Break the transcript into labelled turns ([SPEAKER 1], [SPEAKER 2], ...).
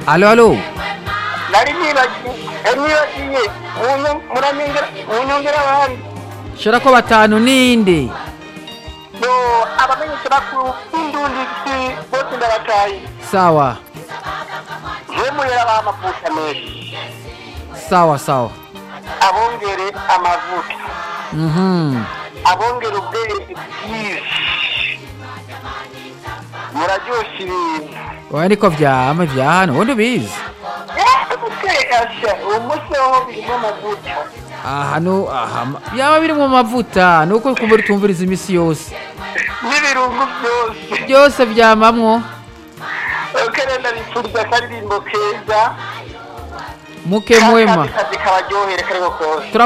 [SPEAKER 1] alo alo
[SPEAKER 2] nari nibagiye nibagiye muranyongera munyongera abandi
[SPEAKER 1] shira ko batanu ninde
[SPEAKER 2] bo abamenyesha bakuru b'indundi si bose ndabataye
[SPEAKER 1] sawa
[SPEAKER 2] jemuyera bamavuta menshi
[SPEAKER 1] sawa sawa
[SPEAKER 2] abongere amavuta
[SPEAKER 1] mhm
[SPEAKER 2] abongere ubwenge bwinshi muraryosha ibintu
[SPEAKER 1] oya niko vyama vya hano ubundi ubizi
[SPEAKER 2] gutekasha uwo munsi waho birimo amavuta
[SPEAKER 1] ahano aha ma- byaba biri mu mavuta nuko kumva utumviriza imisi yose
[SPEAKER 2] n'ibirungo byose
[SPEAKER 1] byose vyamamwo
[SPEAKER 2] ukerenda bipfuriza akaririmbo keza
[SPEAKER 1] muke mwema
[SPEAKER 2] kazi kabaryohere kariko kose